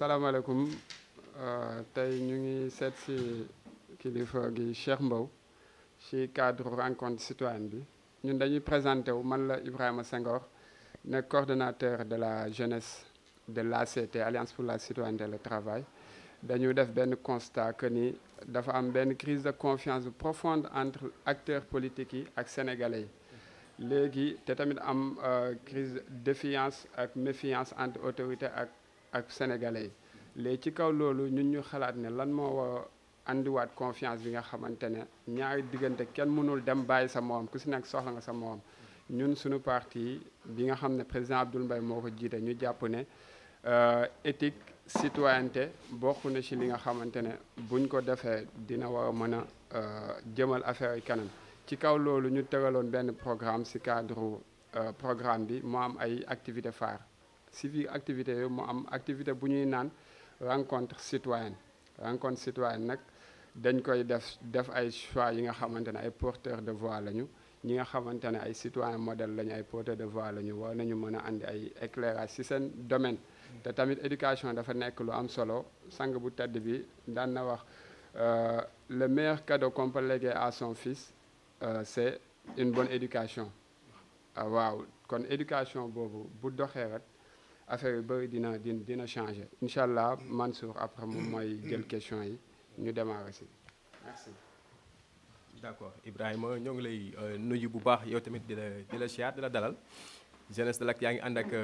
salaamaaleykum tey ñu ngi seet si kilifa gi Cheikh Mbow ci cadre rencontre citoyenne bi ñun dañuy présenté wu man la Ibrahima Senghor nekk coordonnateur de la jeunesse de l'ACT Alliance pour la citoyenneté et le travail dañu def benn constat que ni dafa am benn crise de confiance profonde entre acteurs politiques yi ak sénégalais yi léegi te tamit am crise de défiance ak méfiance entre autorité ak ak sénégalais yi léegi ci kaw loolu ñun ñu xalaat ne lan moo war andiwaat confiance bi nga xamante ne ñaari diggante kenn mënul dem bàyyi sa morom ku si nekk soxla nga sa morom ñun suñu parti bi nga xam ne président Abdoul Mbaye moo ko jiite ñu jàpp ne éthique citoyenneté bokk na ci li nga xamante ne buñ ko defee dina war a mën a jëmal affaire yi kanam ci kaw loolu ñu tëraloon benn programme ci cadre programme bi mu am ay activités phares ci biir activités yooyu mu am activité bu ñuy naan rencontre citoyenne rencontre citoyenne nag dañ koy def def ay choix yi nga xamante ne ay porteurs de voix lañu ñi nga xamante ne ay citoyens modèles lañu ay porteurs de voix lañu war nañu mën a andi ay éclairage ci seen domaine te tamit éducation dafa nekk lu am solo sang bu tedd bi daan na wax le meilleur cadeau qu'on peut léguer à son fils c'est une bonne éducation waaw kon éducation boobu bu doxee rek affaire yu bëri dina dina dina changer incha allah Mansour après moom mooy jël question yi ñu démarrer si merci. d'accord Ibrahima ñoo ngi lay nuyu bu baax yow tamit di la di la siyaar di la dalal jeunesse de l'ACT yaa ngi ànd ak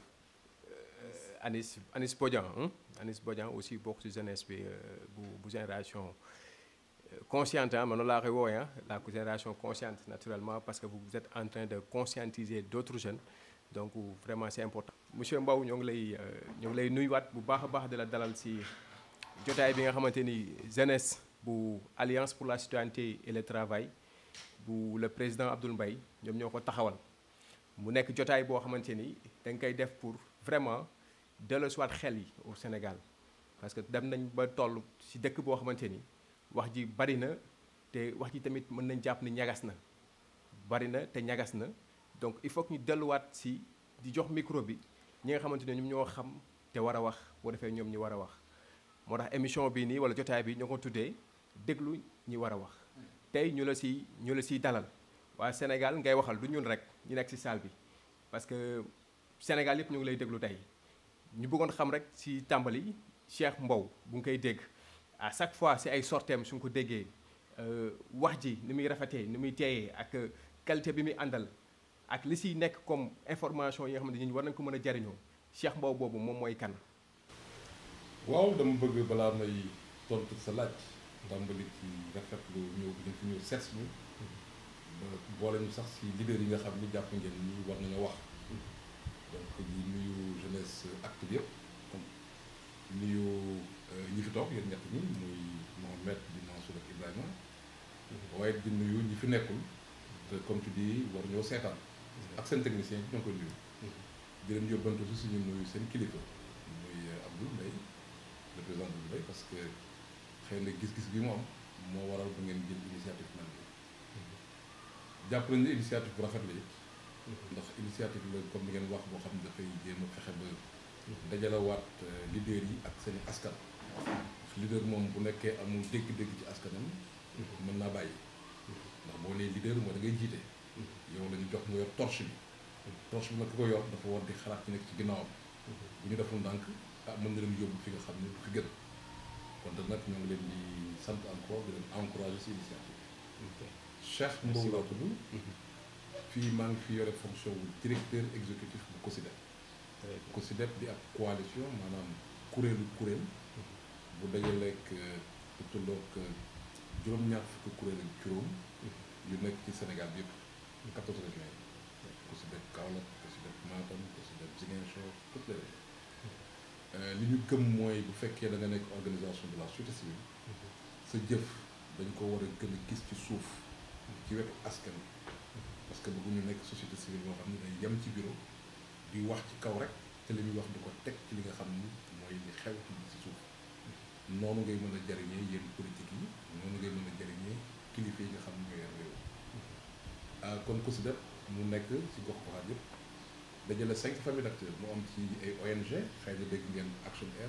Anis Anis Bodian Anis Bodian aussi bokk ci jeunesse bi bu bu génération consciente ah man noonu laa koy woowee la génération consciente naturellement parce que vous êtes en train de conscientiser d'autres jeunes donc vraiment c'est important. monsieur Mbow ñoo ngi lay ñoo ngi lay nuyuwaat bu baax a baax di la dalal ci jotaay bi nga xamante ni jeunesse. bu alliance pour la citoyenneté et le travail bu le président Abdoul Mbaye ñoom ñoo ko taxawal mu nekk jotaay boo xamante ni dañ koy def pour vraiment delloosiwaat xel yi au Sénégal parce que dem nañ ba toll ci dëkk boo xamante ni wax ji bari na te wax ji tamit mën nañ jàpp ni ñagas na bari na te ñagas na donc il faut que ñu delluwaat ci di jox micro bi ñi nga xamante ne ñoom ñoo xam te war a wax boo defee ñoom ñi war a wax moo tax émission bii nii walla jotaay bi ñoo ko tuddee déglu ñi war a wax tey ñu la ci ñu la ciy dalal waa Sénégal ngay waxal du ñun rek ñu nekk ci salle bi parce que Sénégal yëpp ñu ngi lay déglu tey ñu bëggoon xam rek ci tàmbali Cheikh Mbow bu nga koy dégg à chaque fois ci ay sorteem su nga ko déggee wax ji ni muy rafetee ni muy teeyee ak qualité bi muy àndal ak li ciy nekk comme information yi nga xamante ni war nañ ko mën a jariñoo Cheikh Mbow boobu moom mooy kan. waaw dama bëgg balaa may tontu sa laaj. tàmbali ci rafetlu ñëw bi ñu fi ñëw seet ñu ba boole ñu sax ci leader yi nga xam ni jàpp ngeen ni war nañoo wax donc di nuyu jeunesse active yëpp comme nuyu ñi fi toog yéen ñett ñi muy Mohamed di Mansour ak Ibrahima waaye di nuyu ñi fi nekkul te comme tu dis war ñoo seetaan ak seen technicien bi ñoo koy nuyu di leen yóbbantu si suñu nuyu seen kilifa muy Abdoul Mbaye le président Abdoul Mbaye parce que xëy na gis-gis bi mu am moo waral bu ngeen jël initiative mel bi jàpp nañu ne initiative bu rafet la it ndax initiative la comme ni ngeen wax boo xam ne dafay jéem a fexe ba dajalawaat leader yi ak seen askan leader moom bu nekkee amul dégg-dégg ci askanam mën naa bàyyi ndax boo nee leader moo da ngay jiite yow la ñu jox nga yor torche bi torche bi nag ki ko yor dafa war di xalaat ci nekk ci ginnaawam bu ñu deful ndànk ah mën na leen yóbbu fi nga xam ne du fi gën kon nag ñoo ngi leen di sant encore di leen encourager ci initiative Cheikh Mbow laa tudd fii maa ngi fi yore fonction wu directeur exécutif bu COSYDEP COSYDEP di ab coalition maanaam kuréelu kuréel bu dajaleeg bu tolloog juróom-ñaar fukki kuréel ak juróom yu nekk ci Sénégal bi yëpp quatorze régions yi COSYDEP Kaolack COSYDEP Matam COSYDEP Ziguinchor toutes les régions li ñu gëm mooy bu fekkee da nga nekk organisation de la société civile sa jëf dañ ko war a gën a gis ci suuf ci wetu askan parce que bëgguñu nekk société civile boo xam ne day yem ci bureau di wax ci kaw rek te li muy wax du ko teg ci li nga xam ni mooy li xew ci ci suuf noonu ngay mën a jariñee yéen politique yi noonu ngay mën a jariñee kilifa yi nga xam ne ñooy yor réew ah kon COSYDEP mu nekk ci gox goxaat yëpp dajale cinq familles d'acteurs mu am ci ay ONG xëy na dégg ngeen Action Aid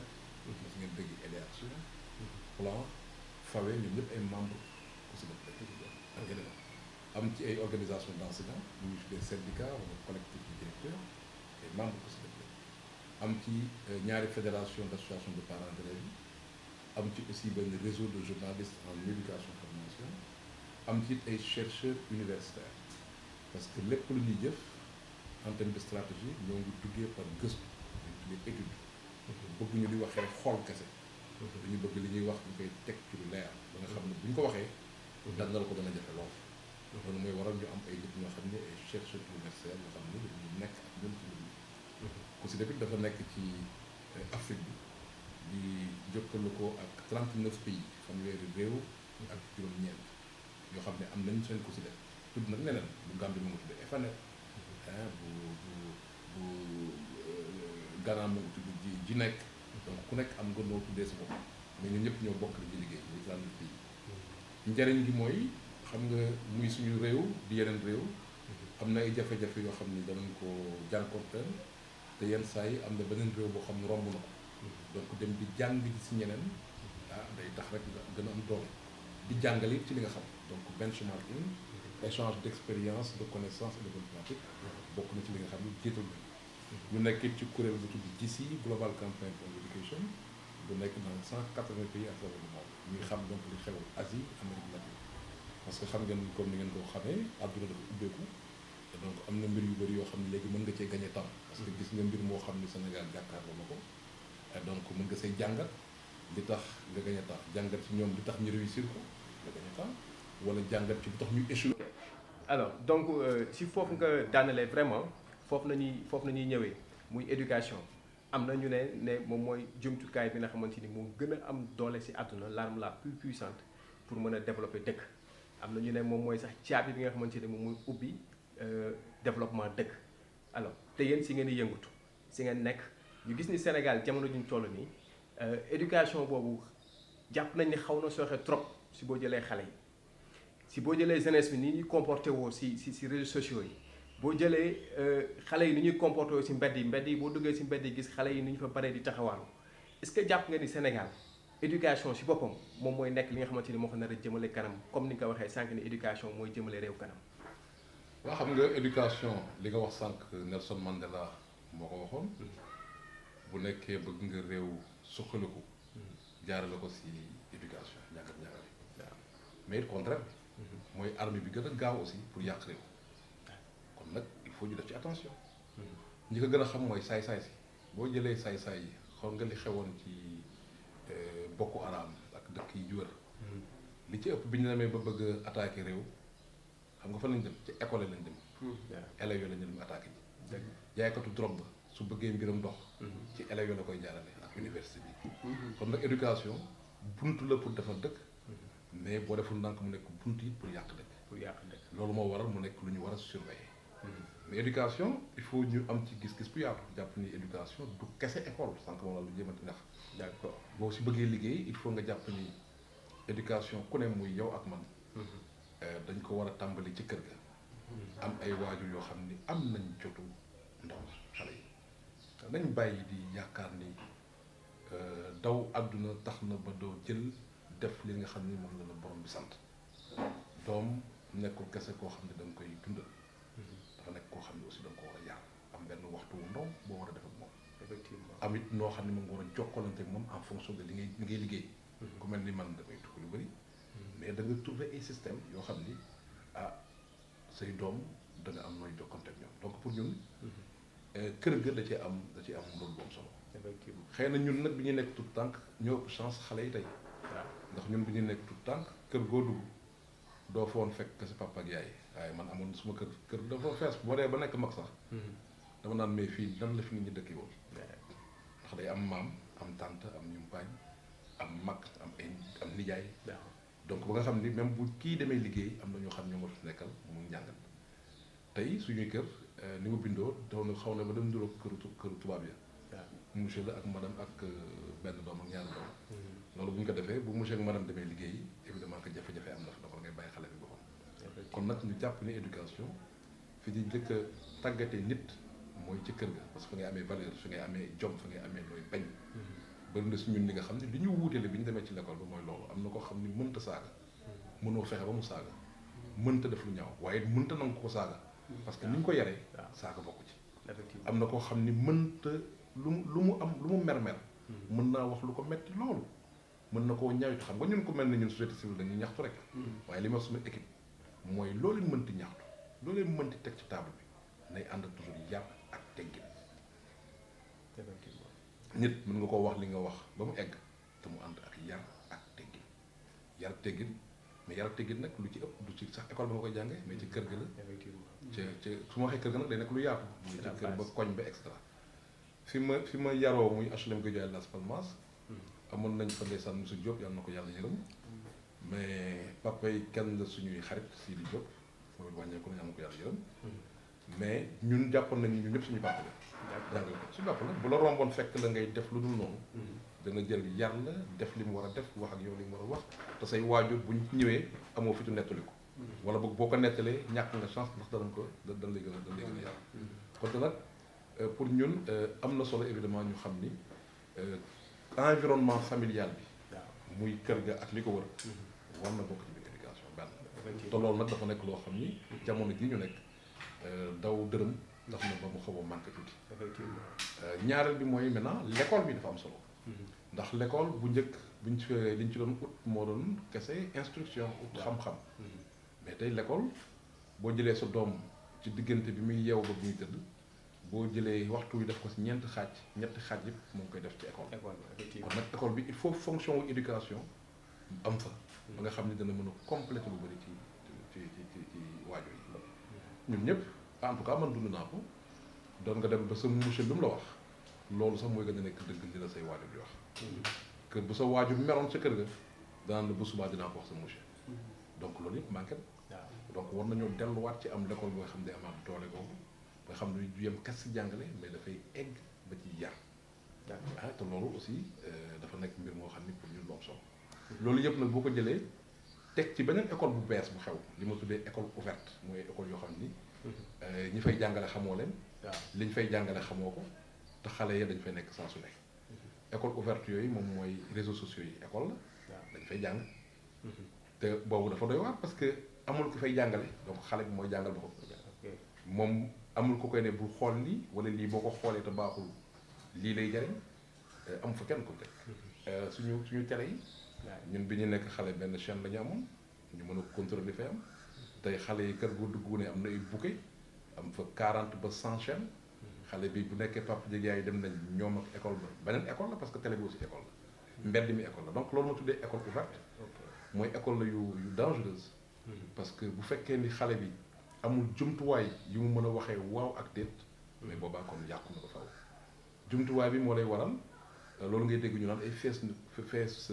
parce que ngeen dégg EDAction plan FAWE ñoom ñëpp ay membres COSYDEP lañ ak yeneen am ci ay organisation d'enseignants ñu ngi tuddee syndicat wala collectif de directeurs ay membres COSYDEP lañ am ci ñaari fédération d'association de parents d'élèves yi am ci aussi benn réseau de journalistes en éducation formation am ci ay chercheurs universitaires parce que lépp lu ñuy jëf en termes de stratégie ñoo ngi duggee par gëstu dañ tuddee étude bëgg ñu di waxee rek xool kese dañu bëgg li ñuy wax ñu koy teg ci lu leer ba nga xam ne bu ñu ko waxee dandal ko dana jafe lool loolu mooy waral ñu am ay nit ñoo xam ne ay chercheurs universitaires yoo xam ne dañu nekk ak ñun ci lu COSYDEP it dafa nekk ci Afrique bi di jokkaloo ak 39 pays fanweeri réew ak juróom-ñeent yoo xam ne am nañ seen COSYDEP tudd nag neneen bu Gambie mu ngi tudd EFANET bu bu bu Ghana mu ngi tudd ji ji nekk donc ku nekk am nga noo tuddee sa bopp mais ñun ñëpp ñoo bokk li ñuy liggéey muy 39 pays njariñ gi mooy xam nga muy suñu réew di yeneen réew am na ay jafe-jafe yoo xam ni danañ ko jànkonteel te yenn saa yi am na beneen réew boo xam ne romb na ko donc dem di jàng ji si ñeneen ah day tax rek nga gën a am doole di jàngale ci li nga xam donc benchmarking échange d'expérience de connaissances et de bonnes pratiques bokk na ci li nga xam ne jiital nañ ñu nekk ci kuréel bu tudd GICI Global Campaign for Education bu nekk dans cent quatre-vingts pays à travers le monde ñuy xam donc li xew Asie Amérique latine parce que xam ngeen comme ni ngeen ko xamee àdduna dafa ubbeeku donc am na mbir yu bëri yoo xam ne léegi mën nga cee gagné temps parce que gis nga mbir moo xam ne Sénégal jàkkaarloo na ko donc mën nga say jàngat li tax nga gagné temps jàngat ci ñoom li tax ñu réussir ko nga gagné temps wala jàngat ci li tax ñu échoué. alors donc si foofu nga daanalee vraiment foofu nañuy foofu nañuy ñëwee muy éducation am na ñu ne ne moom mooy jumtukaay bi nga xamante ni moo gën a am doole si àdduna l'arme la plus puissante pour mën a développer dëkk am na ñu ne moom mooy sax caabi bi nga xamante ni moom mooy ubbi développement dëkk alors te yéen si ngeen di yëngatu si ngeen nekk ñu gis ni Sénégal jamono juñ toll nii éducation boobu jàpp nañ ni xaw na sooxe trop si boo jëlee xale yi si boo jëlee jeunesse bi ni ñuy comporté woo si si si réseaux sociaux yi boo jëlee xale yi ni ñuy comporté woo si mbedd yi mbedd yi boo duggee si mbedd yi gis xale yi ni ñu fa baree di taxawaalu est-ce que jàpp nga ni Sénégal éducation si boppam moom mooy nekk li nga xamante ni moo ko nar a jëmale kanam comme ni nga ko waxee sànq ni éducation mooy jëmale réew kanam. waa xam nga éducation li nga wax sànq Nelson Mandela moo ko waxoon bu nekkee bëgg nga réew suqaliku jaarale ko si éducation njàngat njàngale waaw mais it contraire mooy arme bi gën a gaaw aussi pour yàq réew kon nag il faut ñu def ci attention ñi ko gën a xam mooy saay-saay si boo jëlee saay-saay yi xool nga li xewoon ci bokku araam ak dëkk yi wër li ci ëpp bi ñu demee ba bëgg a attaquer réew xam nga fa lañ dem ci école lañ dem élèves yoo lañ dem attaqué ji jaaykatu drogue ba su bëggee mbiram dox ci élèves yoo la koy jaarale ak université bi kon nag éducation buntu la pour defar dëkk mais boo deful ndànk mu nekk buntu it pour yàq dëkk pour yàq dëkk loolu moo waral mu nekk lu ñu war a surveiller mais éducation il faut ñu am ci gis-gis bu yaatu jàpp ni éducation du kese école sànq moom la lu jéemati ndax d'accord boo si bëggee liggéey il faut nga jàpp ni éducation ku ne muy yow ak man dañ ko war a tàmbali ci kër ga am ay waajur yoo xam ni am nañ jotu ndaw xale yi nañ bàyyi di yaakaar ni daw àdduna tax na ba doo jël def li nga xam ni moom la la borom bi sant doom nekkul kese koo xam ne da nga koy dundal dafa nekk koo xam ne aussi da nga ko war a yar am benn waxtu wu ndaw boo war a def ak moom effectivement am it noo xam ne moom nga war a jokkalante ak moom en fonction de li ngay li ngay liggéey ku mel ni man damay tukki lu bëri mais da nga trouver ay système yoo xam ni ah say doom da nga am nooy jokkante ak ñoom donc pour ñun kër ga da cee am da cee am rôle bu am solo effectivement xëy na ñun nag bi ñu nekk tout tànk ñoo ëpp chance xale yi tey waaw ndax ñun bi ñu nekk tout tànk kër goo dugg doo foon fekk sa papa ak yaay waaye man amoon suma kër kër dafa fees boo dee ba nekk mag sax dama naan mais fii nan la fi nit ñi dëkki woon ndax day am maam am tante am ñumpaañ am mag am ay am nijaay donc ba nga xam ni même bu kii demee liggéey am na ñoo xam ñoo nga fi nekkal mu njàngal tey suñuy kër ni mu bindoo daw na xaw na ba dem nduroog këru tu- këru tubaab ya monsieur la ak madame ak benn doom ak ñaari doom loolu bu ñu ko defee bu monsieur ak madame demee liggéey évidemment que jafe-jafe am na fa donc ngay bàyyi xale bi boppam kon nag ñu jàpp ni éducation fi di njëkk a tàggatee nit mooy ci kër ga parce que fa ngay amee valeur fi ngay amee jom fa ngay amee looy bañ bëri na si ñun li nga xam ne li ñu wuutele bi ñu demee ci l'école bi mooy loolu am na koo xam ni mënta saaga mënoo fexe ba mu saaga mënta def lu ñaaw waaye mënta nangu ko saaga parce que ni ñu ko yaree waaw. saaga bokku ci effectivement am na koo xam ni mënta lu mu lu mu am lu mu mer-mer mën naa wax lu ko metti loolu mën na koo ñaawit xam nga ñun ko mel ni ñun société civile dañuy ñaxtu rek waaye li ma wax suma équipe mooy loolu leen mënti ñaxtu loolu leen mënti teg ci table bi nay ànd ak toujours yar ak teggin effectivement nit mën nga koo wax li nga wax ba mu egg te mu ànd ak yar ak teggin yar ak teggin mais yar ak teggin nag lu ci ëpp du ci sax école ba nga koy jàngee mais ci kër gi la effectivement ca ca su ma waxee kër ga nag day nekk lu yaatu muy C'est ci la kër ba base. koñ ba et cetera fi ma fi ma yaroo muy HLM Guédiawaye Las Palmas amoon nañ fa ndeysaan monsieur Diop yàlla na ko yàlla yërëm mais papa yi kenn la suñuy xarit Sidi Diop mooy wàññeeku na yàlla na ko yàlla yërëm mais ñun jàppoon nañ ñun ñëpp suñu papa la jàngale ko suñu papa la bu la romboon fekk la ngay def lu dul noonu dana jël yar la def li mu war a def wax ak yow li mu war a wax te say waajur buñ ñëwee amoo fitu nettali ko wala boog boo ko nettalee ñàkk nga chance ndax danañ ko da dañ lay gën a dañ lay gën a yar kon te nag euh, pour ñun euh, am na solo évidemment ñu xam ni euh, environnement familial bi waaw muy kër ga ak li ko wër war na bokk ci biir éducation benn te effectivement loolu nag dafa nekk loo xam ni jamono ji ñu nekk euh, daw dërëm tax na ba mu xaw a manqué tuuti effectivement Euh, ñaareel bi mooy maintenant l'école bi dafa am solo ndax l'école bu njëkk buñ ci li ñu ci doon ut moo doon kese instruction ut xam-xam mais tey l'école boo jëlee sa doom ci diggante bi muy yeew ba bu muy tëdd boo jëlee waxtu wi def ko si ñeenti xaaj ñetti xaaj yëpp moo ngi koy def ci école école kon effectivement nag école bi il faut fonction wu éducation am fa ba nga xam ne dana mën a compléter lu bëri ci ci ci ci ci waajur yi ñun ñëpp en tout cas man dund naa ko doon nga dem ba sa monsieur lu mu la wax loolu sax mooy gën a nekk dëgg li la say waajur di wax kër bu sa waajur meroon sa kër ga daan la bu subaa dinaa ko wax sa monsieur donc loolu yëpp manqué na waaw donc war nañoo delluwaat ci am l'école boo xam ne amaat doole boobu nga xam ne du yem kas si jàngale mais dafay egg ba ci yar d'accord ah te loolu aussi euh, dafa nekk mbir moo xam ni pour ñun lu am solo loolu yëpp nag boo ko jëlee teg ci beneen école bu bees bu xew li ma tuddee école ouverte mooy école yoo xam ni euh, ñi fay jàngale xamoo leen waaw liñ fay jàngale xamoo ko te xale ya dañ fay nekk saa su nekk école ouverte yooyu moom mooy réseaux sociaux yi école la waaw dañ fay jàng te boobu dafa doy waar parce que amul ku fay jàngale donc xale bi mooy jàngal boppam ok moom amul ku koy ne bul xool lii wala lii boo ko xoolee te baaxul lii lay jariñ euh, amu fa kenn ko teg Euh, suñu suñu télé yi waaw ñun bi ñu nekk xale benn chaîne la ñu amoon ñu mën a contrôler li fay am tey xale yi kër gu dugg ne am na ay bouquet am fa 40 ba 100 chaînes xale bi bu nekkee papa Diagne yi dem nañ ñoom ak école ba beneen école la parce que télé bi aussi école la mbedd mi école la donc loolu ma tuddee école ouverte ok mooy école la yu yu dangereuse parce que bu fekkee ni xale bi amul jumtuwaay yu mu mën a waxee waaw ak déet mais boobaa kon yàqu na ko faw jumtuwaay bi moo lay waral euh, loolu ngay dégg ñu naan ay fees fees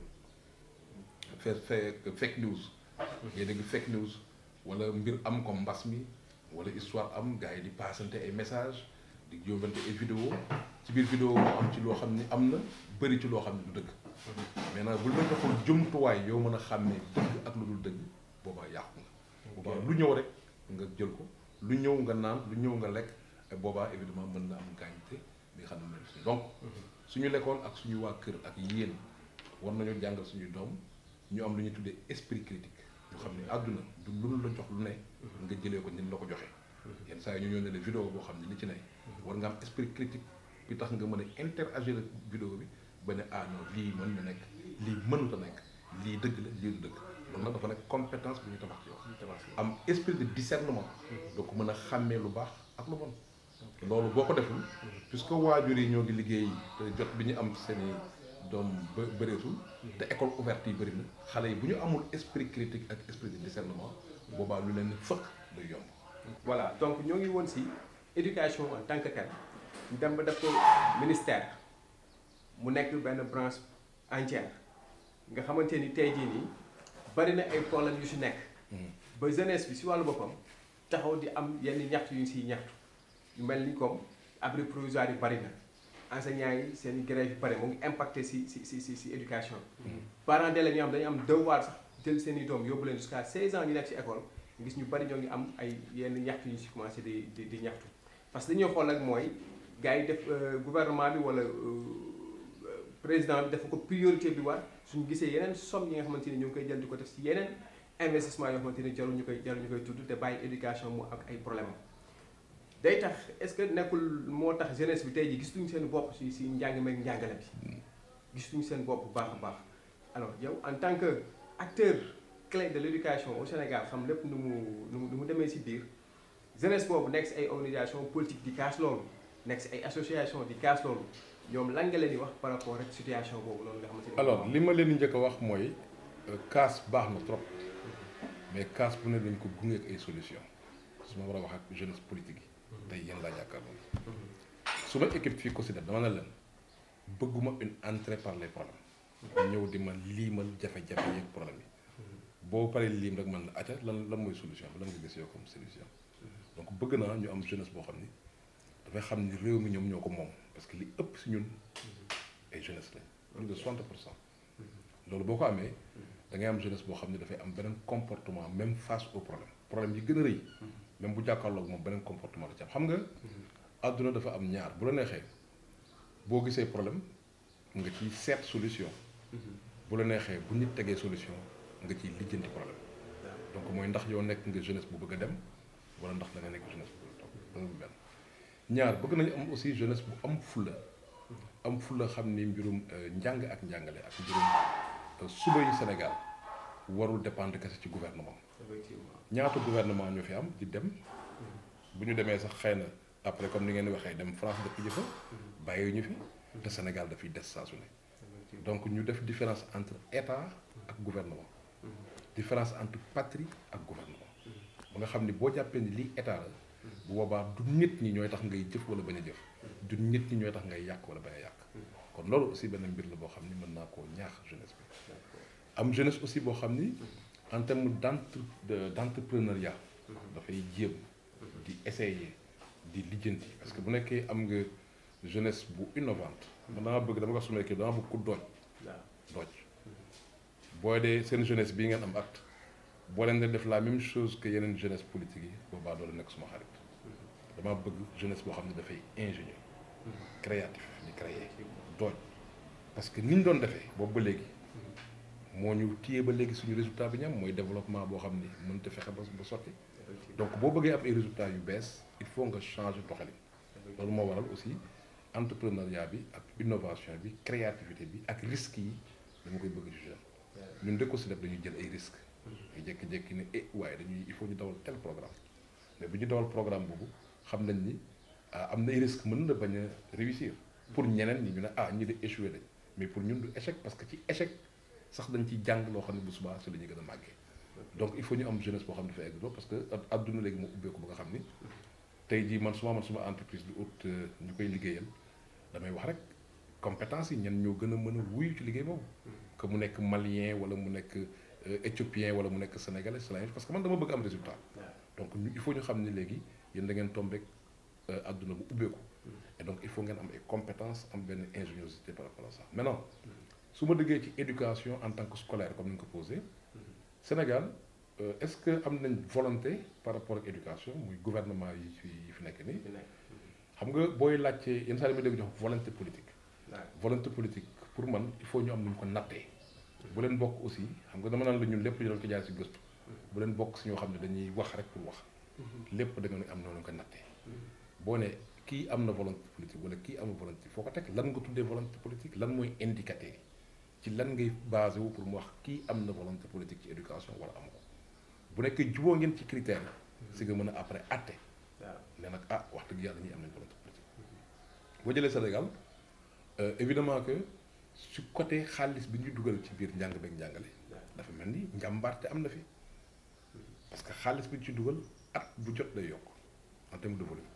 fees fake news ngay dégg fake news wala mbir am comme mbas mi wala histoire am gars yi di passante ay message di yóbbante ay vidéo ci biir vidéo moo am ci loo xam ni am na bëri ci loo xam ne du dëgg maintenant bul ma joxul jumtuwaay yow mën a xàmmee dëgg ak lu dul dëgg boobaa yàqu nga boobaa lu ñëw rek nga jël ko lu ñëw nga naan lu ñëw nga lekk et boobaa évidemment mën na am gaañte bi nga xam ne mooy suñu donc suñu lekkool ak suñu waa kër ak yéen war nañoo jàngal suñuy doom ñu am lu ñuy tuddee esprit critique ñu xam ne àdduna du lu la jox lu ne nga jëlee ko ni la ko joxee yenn saa yi ñu ñëw ne la vidéo boo xam ne li ci ne war nga am esprit critique bi tax nga mën a interagir ak vidéo bi ba ne ah non lii mën na nekk lii mënut a nekk lii dëgg la lii du dëgg loolu nag dafa nekk compétence bu ñu tabax ci yow am esprit de discernement donc mën a xàmmee lu baax ak lu bon loolu boo ko deful puisque waajur yi ñoo ngi liggéey te jot bi ñu am seen i doom bë bëreetul te école ouverte yi bëri na xale yi bu ñu amul esprit critique ak esprit de discernement boobaa lu leen fëkk day yomb voilà donc ñoo ngi woon si éducation en tant que tel ñu dem ba def ko ministère mu nekk benn branche entière nga xamante ni tey jii nii bari na ay problèmes yu si nekk ba jeunesse bi si wàllu boppam taxaw di am yenn ñaxtu yu ñu siy ñaxtu yu mel ni comme abri provisoire yi bari na enseignants yi seen grève yi bari mu ngi impacté si si si si si éducation parents d'élèves ñu am dañu am devoir sax jël seen i doom yóbbu leen jusqu'à 16 ans ñu nekk si école gis ñu bari ñoo ngi am ay yenn ñaxtu yu ñu si commencé di di di ñaxtu parce que li ñuy xool nag mooy gars yi def gouvernement bi wala président bi dafa ko priorité bi war suñu gisee yeneen somme yi nga xamante ni ñu ngi koy jël di ko def si yeneen investissement yoo xamante ni jarul ñu koy jarul ñu koy tudd te bàyyi éducation mu ak ay problème am day tax est-ce que nekkul moo tax jeunesse bi tey ji gisuñu seen bopp si si njàng meeg njàngale bi gisuñu seen bopp bu baax a baax alors yow en tant que acteur clé de l'éducation au Sénégal xam lépp nu mu nu mu nu mu demee si biir jeunesse boobu nekk si ay organisation politique di kaas loolu nekk si ay association di kaas loolu ñoom lan nga leen di wax par rapport ak situation boobu noonu nga xamante ni alors li ma leen di njëkk a wax mooy kaas baax na trop mais kaas bu ne dañ ko gunge ak ay solution su ma war a wax ak jeunesse politique yi tey yéen laa jàkkaarloo su ma équipe fii ko si def dama ne leen bëgguma une entrée par les problèmes ñëw di ma liimal jafe-jafe yeeg problème yi boo paree liim rek man la acca lan lan mooy solution bi lan nga gis yow comme solution donc bëgg naa ñu am jeunesse boo xam ni dafay xam ni réew mi ñoom ñoo ko moom parce que li ëpp si ñun ay jeunesse lañ plus de 60 pour cent loolu boo ko amee da ngay am jeunesse boo xam ne dafay am beneen comportement même face au problème problème yi gën a rëy même bu jàkkaarloog moom beneen comportement la ci am xam nga àdduna dafa am ñaar bu la neexee boo gisee problème nga ciy seet solution bu la neexee bu nit tegee solution nga ciy lijjanti problème donc mooy ndax yow nekk nga jeunesse bu bëgg a dem wala ndax da nga nekk jeunesse bu bëgg a toog loolu benn ñaar bëgg nañu am aussi jeunesse bu am fulla am fulla xam ni mbirum njàng ak njàngale ak mbirum suba yi Sénégal warul dépendre kese ci gouvernement ñaata gouvernement ñoo fi am di dem bu ñu demee sax xëy na après comme ni ngeen di waxee dem France dëkk jëfa bàyyi ñu fi te Sénégal dafay des saa su ne donc ñu def différence entre état ak gouvernement différence entre patrie ak gouvernement ba nga xam ni boo jàppee ni lii état la bu boobaa du nit ñi ñooy tax ngay jëf wala bañ a jëf du nit ñi ñooy tax ngay yàq wala bañ a yàq kon loolu aussi benn mbir la boo xam ni mën naa koo ñaax jeunesse bi am jeunesse aussi boo xam ni en terme d' entre d' entrepreneuriat dafay jéem di essayer di lijjanti parce que bu nekkee am nga jeunesse bu innovante man dama bëgg dama ko suma équipe dama bëgg ku dooj dooj boo dee seen jeunesse bii ngeen am acte boo leen di def la même chose que yeneen jeunesse politique yi boobaa doo nekk suma xarit dama bëgg jeunesse boo xam ne dafay ingénieur créatif di créer dooj parce que ni ñu doon defee boobu ba léegi moo ñu téye ba léegi suñu résultat bi ñu am mooy développement boo xam ni mënut a fexe ba ba sotti donc boo bëggee am ay résultats yu bees il faut nga changer doxalin loolu moo waral aussi entrepreneuriat bi ak innovation bi créativité bi ak risques yi dama koy bëgg ci jeune ñun de ko si def dañuy jël ay risques ay jékki-jékki ne eh waaye dañuy il faut ñu dawal tel programme mais bu ñu dawal programme boobu xam nañ ni am na ay risques mën na bañ a réussir pour ñeneen ñi ñu ne ah ñi de échoué lañ mais pour ñun du échec parce que ci échec sax dañ ciy jàng loo xam ne bu subaa si la ñuy gën a màggee donc il faut ñu am jeunesse boo xam ne dafa egg parce que adduna léegi moo ubbeeku ba nga xam ni tey jii man suma man suma entreprise di ut ñu koy liggéeyal damay wax rek compétence yi ñan ñoo gën a mën a wuyu ci liggéey boobu que mu nekk malien wala mu nekk éthiopien wala mu nekk sénégalais c'est la même parce que man dama bëgg am résultat donc il faut ñu xam ne léegi yéen da ngeen tombe rek adduna bu ubbeeku et donc il faut ngeen am ay compétences am benn ingéniosité par rapport à ça maintenant su ma déggee ci éducation en tant que scolaire comme ni nga ko posé Sénégal est-ce que am nañ volonté par rapport ak éducation muy gouvernement yi fi yi fi nekk nii xam nga booy laajte yenn saa yi ma dégg jox volonté politique volonté politique pour man il faut ñu am nu ñu ko nattee bu leen bokk aussi xam nga dama naan la ñun lépp ñu doon ko jaar si gëstu bu leen bokk si ñoo xam ne dañuy wax rek pour wax lépp da nga ne am noonu ñu ko nattee boo ne kii am na volonté politique wala kii amul volonté foo ko teg lan nga tuddee volonté politique lan mooy indicateur ci lan ngay basé wu pour mu wax kii am na volonté politique ci éducation wala amu ko bu nekkee juboo ngeen ci critères yi si nga mën a après atte ne nag ah wax dëgg yàlla ñuy am nañ volonté politique boo jëlee Sénégal évidemment que su côté xaalis bi ñu dugal ci biir njàng beeg njàngale dafa mel ni njàmbaarte am na fi parce que xaalis bi ñu ci dugal at bu jot day yokk en terme de volume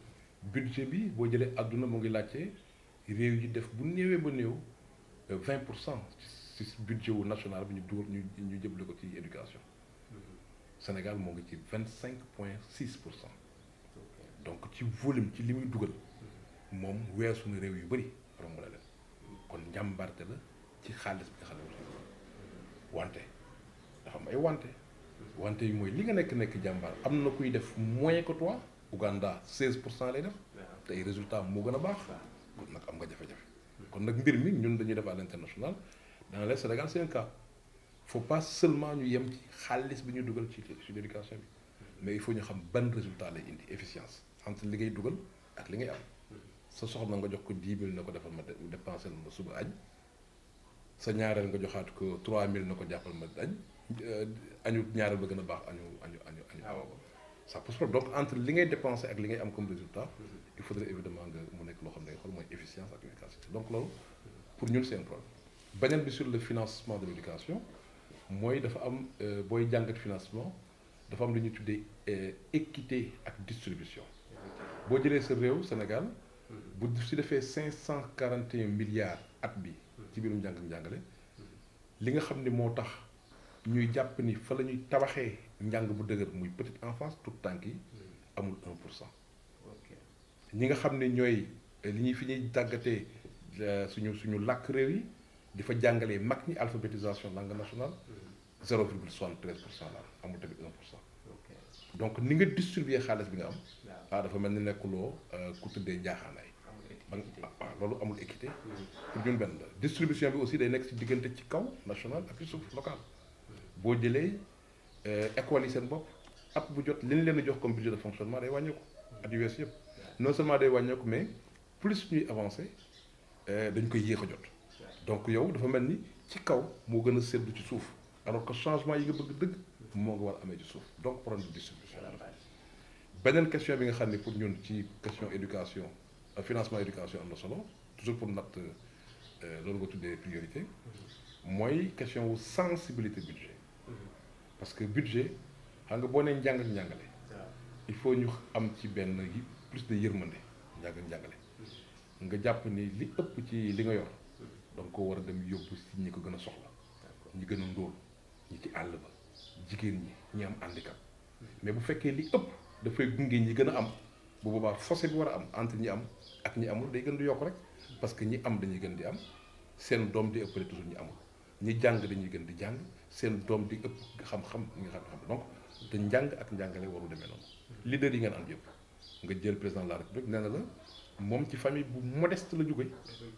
budget bi boo jëlee àdduna mu ngi laajte réew yi def bu néewee ba néew vingt pour cent ci budget wu national bi ñu dugal ñu ñu jëble ko ci éducation Sénégal moo ngi ci vingt cinq point six pour cent donc ci volume ci li muy dugal moom weesu na réew yu bëri romb la leen kon njàmbarte la ci xaalis bi nga xam ne wante dafa am ay wante wante yi mooy li nga nekk nekk jàmbaar am na kuy def moyen que toi Ouganda 16 pour cent lay def te ay résultats moo gën a baax kon nag am nga jafe-jafe kon nag mbir mi ñun dañuy def à l'international dans le Sénégal c'est un cas faut pas seulement ñu yem ci xaalis bi ñu dugal ci ci l'éducation bi mais il faut ñu xam ban résultat lay indi efficience entre li ngay dugal ak li ngay am sa soxna nga jox ko 10 000 na ko defal ma dépensé ma suba añ sa ñaareel nga joxaat ko 3000 na ko jàppal ma añ añu ñaareel ba gën a baax añu añu añu añu ça pose problème donc entre li ngay dépensé ak li ngay am comme résultat il faudrait évidemment nga mu nekk loo xam ne nga xool mooy efficience ak efficacité donc loolu pour ñun c'est un problème beneen bi sur le financement de l'éducation mooy dafa am booy jàngat financement dafa am lu ñuy tuddee équité ak distribution boo jëlee sa réew Sénégal bu si defee 541 milliards at bi ci biirum njàng njàngale li nga xam ne moo tax ñuy jàpp ni fa la ñuy tabaxee njàng bu dëgër muy petite enfance tout tànk yi amul 1 pour cent ñi nga xam ne ñooy li ñuy fi ñuy tàggatee suñu suñu làkk réew yi di fa jàngalee mag ñi alphabétisation langue nationale 0,73 pour cent la amul tamit 1 pour cent donc ni nga distribuer xaalis bi nga am ah dafa mel ni nekkuloo ku tëddee njaaxaanaay ba waaw loolu amul équité pour ñun benn la distribution bi aussi day nekk ci diggante ci kaw national ak ci suuf local boo jëlee écoles yi seen bopp at bu jot li ñu leen di jox comme budget de fonctionnement day wàññeeku at yu wees yëpp non seulement day wàññeeku mais plus ñuy avancer dañ koy yéex a jot donc yow dafa mel ni ci kaw moo gën a seddu ci suuf alors que changement yi nga bëgg dëgg moo nga war amee ci suuf donc problème de distribution beneen question bi nga xam ne pour ñun ci question éducation financement éducation am na solo toujours pour natt loolu nga tuddee priorité mooy question wu sensibilité budget parce que budget xam nga boo nee njàng ak njàngale il faut ñu am ci benn plus de yërmande njàng ak njàngale nga jàpp ni li ëpp ci li nga yor donc ko war a dem yóbbu si ñi ko gën a soxla ñi gën a ndóol ñi ci àll ba jigéen ñi ñi am handicap mais bu fekkee li ëpp dafay gunge ñi gën a am bu boobaa fossé bi war a am entre ñi am ak ñi amul day gën di yokk rek parce que ñi am dañuy gën di am seen doom di ëppale toujours ñi amul ñi jàng dañuy gën di jàng seen doom di ëpp xam-xam ñi nga xam donc te njàng ak njàngale waru demee noonu leader yi ngeen am yëpp nga jël président de la république nee na la moom ci famille bu modeste la jóge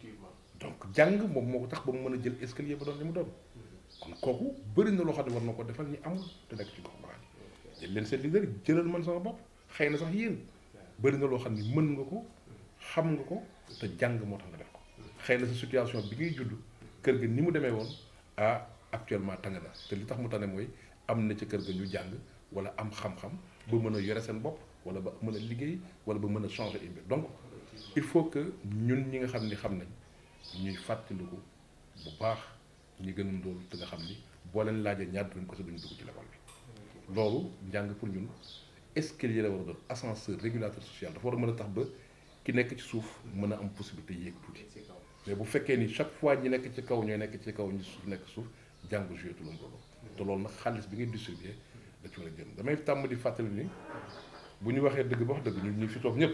donc jàng moom moo ko tax ba mu mën a jël escalier ba doon li mu doon kon kooku bëri na loo xam ne war na ko defal ñi amul te nekk ci gox goxaan yi jël leen seen leader jëlal man sama bopp xëy na sax yéen bëri na loo xam ne mën nga ko xam nga ko te jàng moo tax nga def ko xëy na sa situation bi ngay judd kër ga ni mu demee woon ah actuellement tane na te li tax mu tane mooy am na ca kër ga ñu jàng wala am xam-xam ba mën a yore seen bopp wala ba mën a liggéey wala ba mën a changer une mbir donc il faut que ñun ñi nga xam ni xam nañ ñuy fàttaliku bu baax ñi gën a ndóol te nga xam ni boo leen laajee ñaar dinañ ko sa duñ dugg ci l'école bi loolu njàng pour ñun escalier la war a doon ascenseur régulateur social dafa war a mën a tax ba ki nekk ci suuf mën a am possibilité yéeg tuuti mais bu fekkee ni chaque fois ñi nekk ci kaw ñooy nekk ci kaw ñi suuf nekk suuf jàng joué tu loolu te loolu nag xaalis bi ngay distribuer da ci war a jëm damay tàmm di fàttali ni bu ñu waxee dëgg ba wax dëgg ñun ñu fi toog ñëpp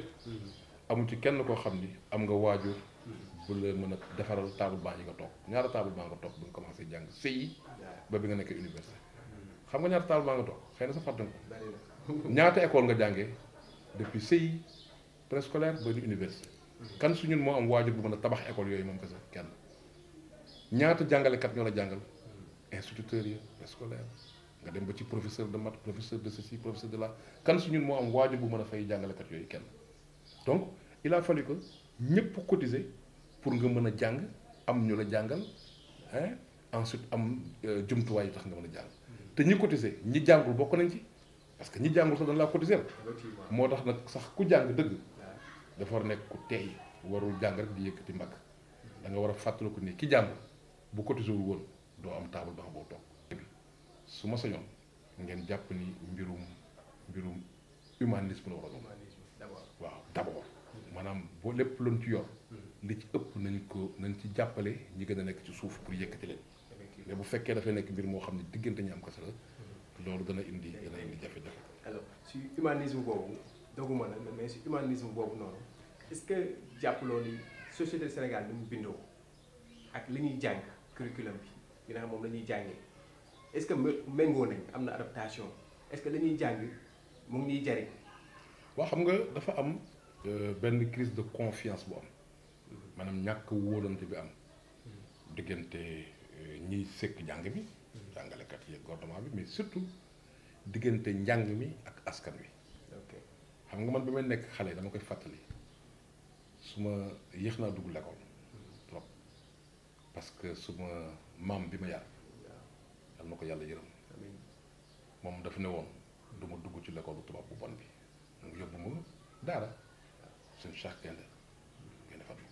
amu ci kenn koo xam ni am nga waajur bu la mën a defaral table banc yi nga toog ñaata table banc nga toog bu nga commencé jàng CI ba bi nga nekkee université xam nga ñaata table banc nga toog xëy na sa fàtte nga ko ñaata école nga jàngee depuis CI préscolaire ba di université kan su ñun moo am waajur bu mën a tabax école yooyu moom kese kenn ñaata jàngalekat ñoo la jàngal instituteurs yi préscolaire nga dem ba ci professeur de maths professeur de ceci professeur de là kan su ñun moo am waajur bu mën a fay jàngalekat yooyu kenn donc il a fallu que ñëpp cotiser pour nga mën a jàng am ñu la jàngal hein ensuite am jumtuwaay yu tax nga mën a jàng te ñi cotiser ñi jàngul bokk nañ ci parce que ñi jàngul sax dañ laa cotiser moo tax nag sax ku jàng dëgg dafa war a nekk ku teey warul jàng rek di yëkkati mbagg da nga war a fàttaliku ni ki jàngul bu cotiser wul woon doo am table ba boo toog su ma sañoon ngeen jàpp ni mbirum mbirum humanisme la war a doon waaw d'abord maanaam boo lépp luñ ci yor li ci ëpp nañ ko nañ ci jàppale ñi gën a nekk ci suuf pour yëkkati leen mais bu fekkee dafay nekk mbir moo xam ne diggante ñi am kese la loolu dana indi dana indi jafe-jafe. alors si humanisme boobu doguma la mais si humanisme boobu noonu est-ce que jàppaloo ni société Sénégal ni mu bindoo ak li ñuy jàng curriculum bi nga xam moom la ñuy jàngee est-ce que méngoo nañ am na adaptation est-ce que la ñuy jàng mu ngi ñuy jariñ. waaw xam nga dafa am benn crise de confiance bu am maanaam ñàkk wóolante bi am diggante ñiy sëkk njàng mi jàngalekat yi ak gouvernement bi mais surtout diggante njàng mi ak askan wi xam nga man bi may nekk xale dama koy fàttali su ma yéex naa dugg l'école trop parce que su ma maam bi ma yar yal na ko yàlla yërëm moom dafa ne woon du ma dugg ci l'école bu tubaab bu bon bi mu yóbbu ma daara suñu Cheikh Gaynde Gaynde Fatma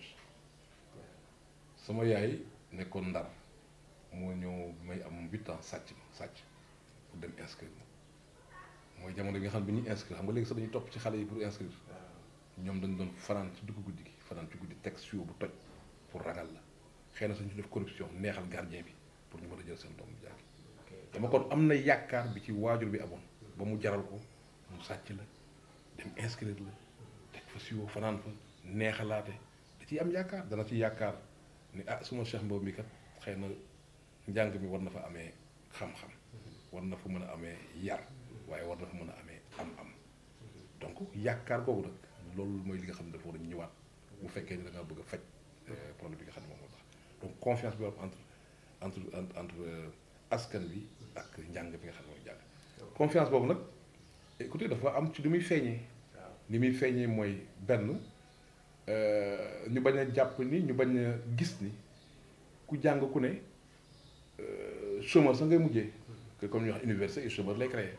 sama yaay nekkoon ndar moo ñëw may am huit ans sàcc ma sàcc pour dem inscrire ma mooy jamono bi nga xam ne bi ñuy inscrire xam nga léegi sax dañuy topp ci xale yi pour inscrire ñoom dañ doon fanaan ci dugg guddi gi fanaan ci guddi teg sio bu toj pour ragal la xëy na sañu def corruption neexal gardien bi pour ñu mën a jël seen doom bu jàngi dama kon am na yaakaar bi ci waajur bi amoon ba mu jaral ko mu sàcc la dem inscrire la teg fa sio fanaan fa neexalaate da ciy am yaakaar dana ci yaakaar ni ah suma Cheikh Mbow mi kat xëy na njàng mi war na fa amee xam-xam war na fa mën a amee yar waaye war na fa mën a amee am-am donc yaakaar googu nag loolu mooy li nga xam ne dafa war a ñëwaat bu fekkee ni da ngaa bëgg a faj problème bi nga xam ne moom moo tax donc confiance bi am entre entre entre askan bi ak njàng bi nga xam ne mooy jàng confiance boobu nag écoutez dafa am ci li muy feeñee li muy feeñee mooy benn ñu bañ a jàpp ni ñu bañ a gis ni ku jàng ku ne chômeur sa ngay mujjee que comme ñu wax université et chômeur lay créer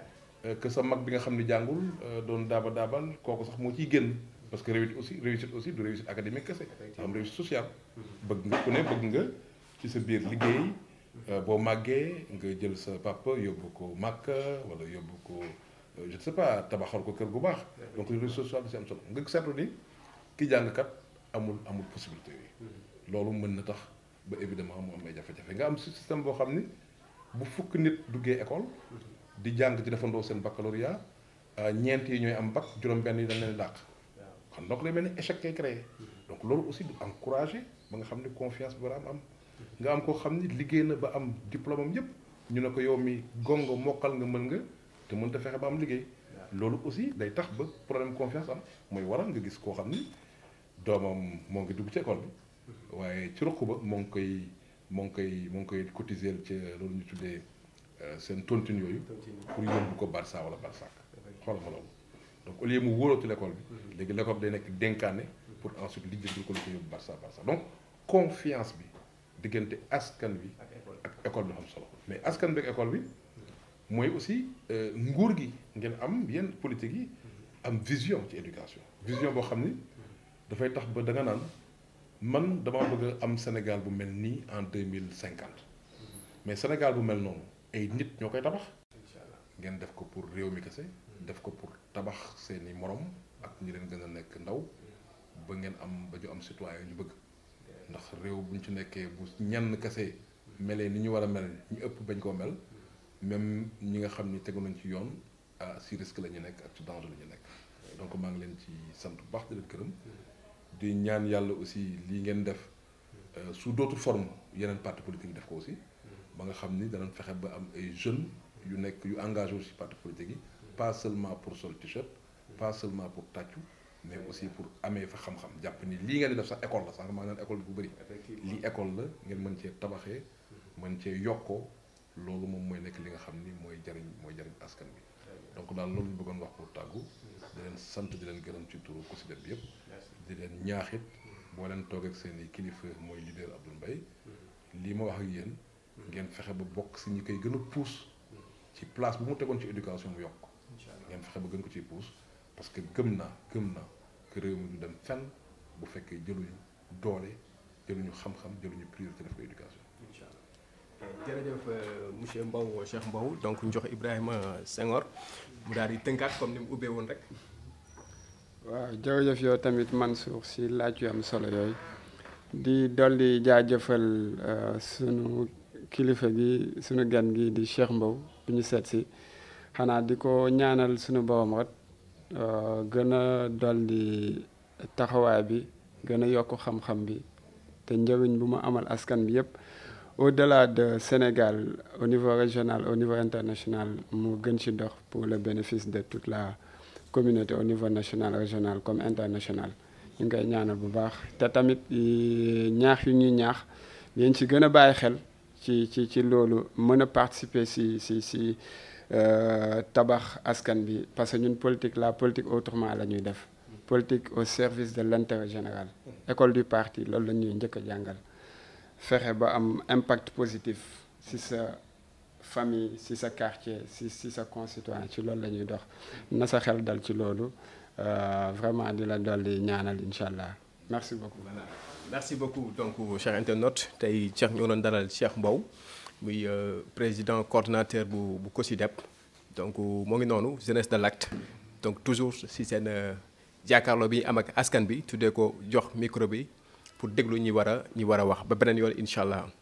que sa mag bi nga xam ni jàngul doon daaba daabal kooku sax moo ciy génn parce que réussite aussi réussite aussi du réussite académique kese dafa am réussite sociale bëgg nga ku ne bëgg nga ci sa biir liggéey boo màggee nga jël sa papa yóbbu ko màkk wala yóbbu ko je ne sais pas tabaxal ko kër gu baax donc réussite sociale da si am solo nga seetlu ni ki jàngkat amul amul possibilité yi loolu mën na tax ba évidemment mu am ay jafe-jafe nga am système boo xam ni bu fukk nit duggee école di jàng ci defandoo seen baccalauréat ñeent yi ñooy am bac juróom-benn yi dañ leen dàq kon donc lay mel ni échec kay créé donc loolu aussi du encouragé ba nga xam ni confiance bi war a am am nga am koo xam ni liggéey na ba am diplôme am yëpp ñu ne ko yow mi gongo mokkal nga mën nga te mënta fexe ba am liggéey loolu aussi day tax ba problème confiance am mooy waral nga gis koo xam ni doomam moo ngi dugg ci école bi waaye ci ruq ba moo ngi koy moo ngi koy moo ngi koy cotiser ci loolu ñu tuddee seen tontine yooyu pour yóbbu ko Barça wala Barsac xoolal ma loolu donc au lieu mu wóoloo ci l'école bi léegi l'école bi day nekk dénkaane pour ensuite lijjanti ko li ko yóbbu Barça Barça donc confiance bi diggante askan bi ak école bi xam solo mais askan bi ak école bi mooy aussi nguur gi ngeen am yenn politique yi am vision ci éducation vision boo xam ni dafay tax ba da nga naan man dama bëgg a am Sénégal bu mel nii en deux mille cinquante mais Sénégal bu mel noonu ay nit ñoo koy tabax ngeen def ko pour réew mi kese def ko pour tabax seeni morom ak ñi leen gën a nekk ndaw ba ngeen am ba ñu am citoyen ñu bëgg ndax réew bu ñu ci nekkee bu ñenn kese melee ni ñu war a mel ñu ëpp bañ koo mel même ñi nga xam ni tegu nañ ci yoon ah si risque la ñu nekk ak ci danger la ñu nekk donc maa ngi leen ci sant bu baax di leen gërëm di ñaan yàlla aussi lii ngeen def sous d'autres formes yeneen parti politique yi def ko aussi ba nga xam ni danañ fexe ba am ay jeunes yu nekk yu engagé wu ci parti politique yi pas seulement pour sol t-shirt pas seulement pour tàccu mais aussi pour amee fa xam-xam jàpp ni lii ngeen di def sax école la sax maa ngi naan école bi bu bëri lii école la ngeen mën cee tabaxee mën cee yokkoo loolu moom mooy nekk li nga xam ni mooy jariñ mooy jariñ askan bi donc daal loolu ñu bëggoon wax pour tàggu di leen sant di leen gërëm ci turu COSYDEP bi yëpp di leen ñaaxit boo leen toog ak seen i kilifa mooy leader Abdoul Mbaye lii ma wax ak yéen ngeen fexe ba bokk si ñi koy gën a pousse ci place bu mu tegoon ci éducation mu yokk ngeen fexe ba gën ko ciy pousse parce que gëm naa gëm naa que réew mi du dem fenn bu fekkee jëluñu doole jëluñu xam-xam jëluñu priorité def ko éducation jërëjëf monsieur Mbow Cheikh Mbow donc ñu jox Ibrahima Senghor mu daal di tënkaat comme ni mu ubbee woon rek. waaw jërëjëf yow tamit Mansour si laaj yu am solo yooyu di dolli jaajëfal sunu kilifa gi sunu gan gi di Cheikh Mbow bu ñu seet si xanaa di ko ñaanal sunu borom rek gën a dolli taxawaay bi gën a yokk xam-xam bi te njëriñ bu mu amal askan bi yépp au-delà de Sénégal au niveau régional au niveau international mu gën ci dox pour le bénéfice de toute la communauté au niveau national régional comme international ñu ngi koy ñaanal bu baax te tamit ñaax yu ñuy ñaax yéen ci gën a bàyyi xel ci ci ci loolu mën a participer si si si tabax askan bi parce que ñun politique la politique autrement la ñuy def politique au service de l'intérêt général école du parti loolu la ñuy njëkk a jàngal fexe ba am impact positif si sa famille si sa quartier si si sa concitoyen ci loolu la ñuy dox na sa xel dal ci loolu vraiment di la dolli ñaanal incha allah merci beaucoup. voilà merci beaucoup donc cher internaute tey Cheikh ñoo doon dalal Cheikh Mbow muy président coordonnateur bu bu COSYDEP donc moo ngi noonu jeunesse de l'acte donc toujours si seen jàkkaarloo bi am ak askan bi tuddee ko jox micro bi pour déglu ñi war a ñi war a wax ba beneen yoon incha allah.